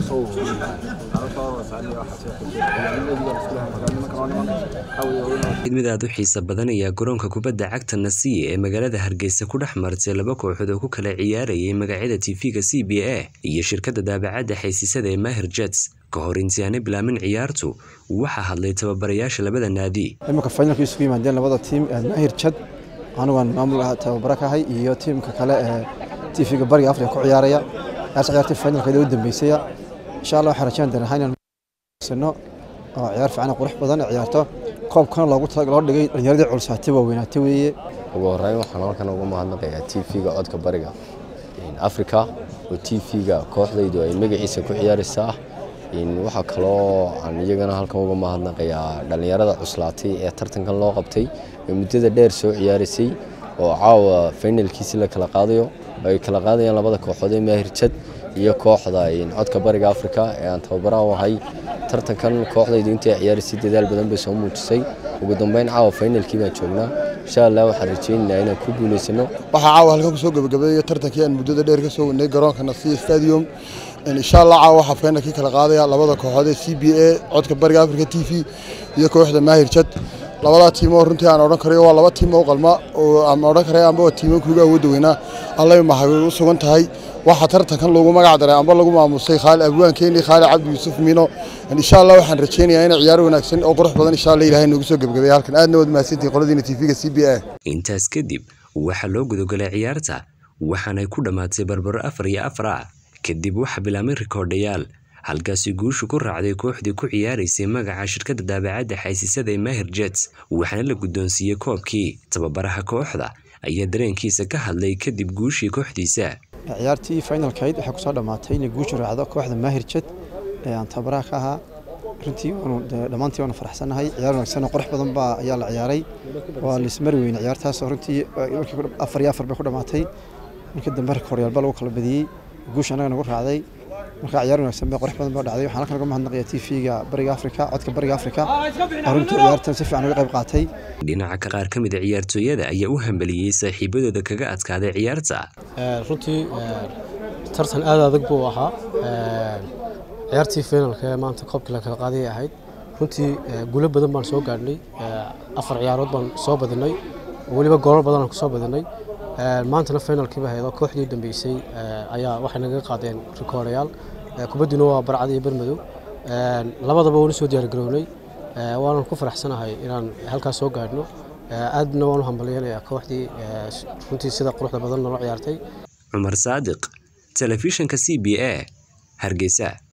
mid aad u xiisa badan ayaa garoonka kubadda cagta nasiye ee magaalada hargeysa ku dhex martay laba kooxood oo ku kala ciyaarayay magacyada tv-ga c b a iyo shirkadda daabacadda xaysiisada ee mahir jets ka hor intii aanay bilaamin ciyaartu waxaa hadlay tababarayaasha labada naadi iminka finalka isugu yimaadeen labada tiim mahir jad anugan maamul tababara ka ahay iyo tiimka kale ee tv-ga bariga afrika ku ciyaaraya yaas ciyaartay finalkeeda u dambeysaya insha allah waxaan rajayn doonaa inaan sano oo ciyaar fiican qurux badan ciyaarto koobkana loogu loo dhigay dhallinyaradii culsaatay waa weynaatay weeye ugu horreyn waxaan halkan uga mahadnaqayaa tv-ga codka bariga africa oo tv-ga kooxdaydu ay magaciisa ku ciyaaraysaa waxaa kaloo aan iyagana halkan uga mahadnaqayaa dhallinyarada cuslaatay ee tartankan loo qabtay ee muddada dheer soo ciyaaraysay oo caawa finalkiisi la kala qaadayo ay kala qaadayaan labada kooxood ee maahir jad iyo kooxda codka bariga africa ee aan tababaraha u ahay tartankan kooxdaydu intay ciyaaraysay dadaal badan bay soo muujisay ugu dambeyn caawa finalkii baan joognaa insha allah waxaan rajaynaynaa inaan ku guulaysano waxaa caawa halkan kusoo gabagabeeyay tartankii aan muddada dheer ka soo wadnay garoonka nasiya stadium insha allah caawa waxaa finalkii kala qaadaya labada kooxood ee c b a codka bariga africa t v iyo kooxda maahir jad labadaa tiimoo runtii aan odhan karayo waa laba tiim oo qalma oo aan odhan karay amba waa tiimo kuuga awoodda weynaa allay maxay u sugan tahay waxaa tartankan lagu magac daray amba lagu maamusay khaali abwaankeeni khaali cabdi yuusuf miino insha allah waxaan rajaynayaa inay ciyaar wanaagsan oo qurux badan insha allah ilaahay noogu soo gebagabeeya halkan aadna waad mahadsantihin qoladiina tv-ga c b a intaas kadib waxaa loo gudagalay ciyaarta waxaanay ku dhammaatay barbaro afar iyo afar ah kadib waxaa bilaabmay rikoordhayaal halkaasi guushu ku raacday kooxdii ku ciyaaraysay magaca shirkadda daabacadda xaysiisada ee mahir jets waxaana la guddoonsiiyey koobkii tababaraha kooxda ayaa dareenkiisa ka hadlay kadib guushii kooxdiisa ciyaartii finalkayd waxay kusoo dhammaatay inay guushu raacdo kooxda mahir jed ee aan tababaraha ka ahaa runtii dhammaantii waanu faraxsannahay ciyaar wanaagsan oo qurux badan baa ayaa la ciyaaray waa laismari weyne ciyaartaasoo runtii afar iyo afar bay ku dhammaatay markii dambe rikooriyaalba lagu kala badiyey guusha annaga nagu raacday marka ciyaar wanaagsan bay qurux badan baa dhacday waxaan halkan uga mahadnaqayaa tv-ga bariga afrika codka bariga afrika oo runtii ciyaartan si fiican uga qayb qaatay dhinaca ka qaar ka mid a ciyaartooyada ayaa u hambaliyey saaxiibadooda kaga adkaaday ciyaarta runtii tartan aad adag buu ahaa ciyaartii finalka ee maanta koobkii la kala qaaday ahayd runtii guulo badan baan soo gaadhnay afar ciyaarood baan soo badinay weliba goolal badan aan ku soo badinay maantana finalkiiba haydo kooxdii dambeysay ayaa waxay naga qaadeen rikoordayaal kubadduna waa barcad iyo bermadow labadaba waanu soo diyaargarownay waanan ku faraxsanahay inaan halkaas soo gaadhno aadna waanu hambalyanayaa kooxdii runtii sida quruxda badan nala ciyaartay cumar saadiq telefishinka c b a hargeysa